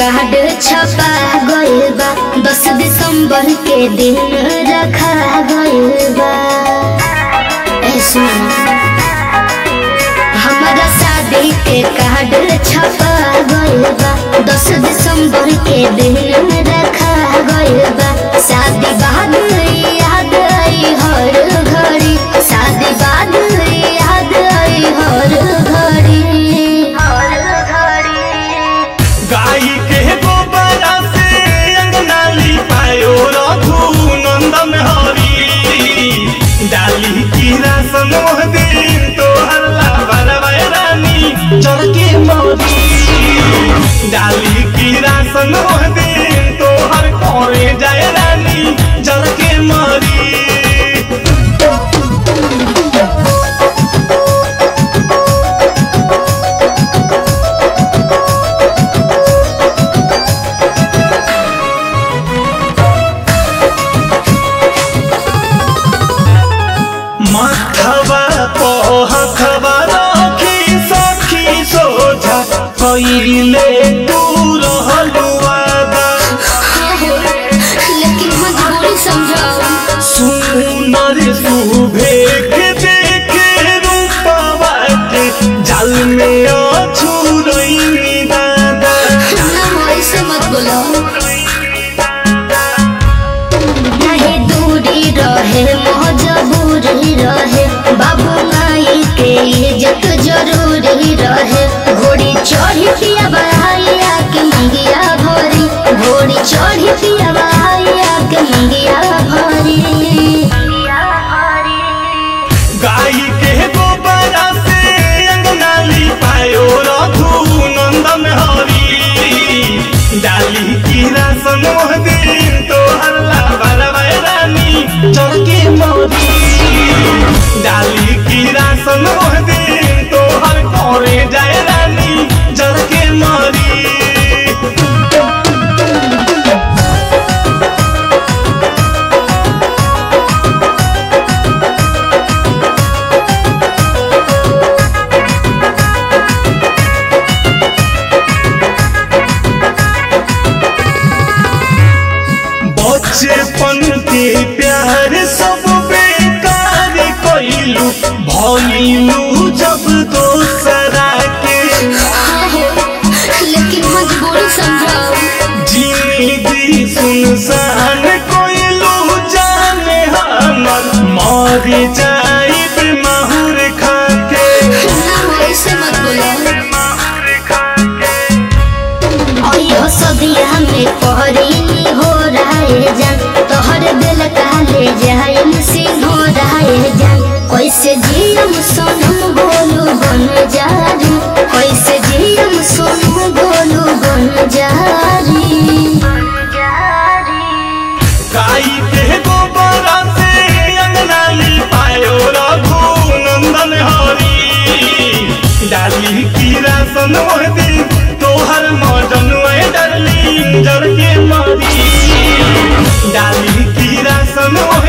card छपा गइल बा दस दिसंबर के दिन रखा गइल बा ए सुन हमारा शादी के कार्ड छपा गइल बा दस दिसंबर के दिन रखा गइल बा शादी बाद याद आई हर घड़ी शादी बाद याद आई हर घड़ी हर घड़ी गाई के गोबरा से अंगना लिपायो रघु नंदन हरी डाली की रासन दिन तो हल्ला बरवाए रानी चरके मोदी डाली की रासन दिन तो हर कोरे जाए रानी जरके मरी मखबा पहखबा रखी सखी सोझा कइले तू रहलु वादा लेकिन मजबूरी समझाओ सुनर सुभेख देखे रूपवा के जल में अछुरई दादा ना ऐसे मत बोलो नहीं दूरी रहे मजबूरी रहे बाबू माई के इज्जत जरूरी रहे घोड़ी चढ़ी पिया बहाइया के मंगिया भरी घोड़ी चढ़ी पिया बहाइया के मंगिया भरी गाई के गोबरा से अंगना लिपायो रघु नंदन हरी डाली की रासन दिन तो हल्ला बरवाए रानी चरके मोदी डाली की रासन दिन तो हर कोरे जाए रानी जरके मरी बचपन के प्यार सब बेकार कइलू भइलू जब दोसरा के लेकिन मजबूरी समझाओ जिंदगी सुनसान कइलू जाने हमर मर जाइब माहुर खाके ना ऐसे मत बोलो माहुर खाके अयो सदिया में पहरी हो रहे जान तोहर दिल काले जाइन सिंह हो रहे जान कैसे जियम सोनम बोलू बन जारी कैसे जियम सोनम बोलू बन जारी गाई के गोबरा से अंगना लिपायो रघु नंदन हरी डाली की रासन दिन तोहर मदन डरली जर के मरी डाली की रासन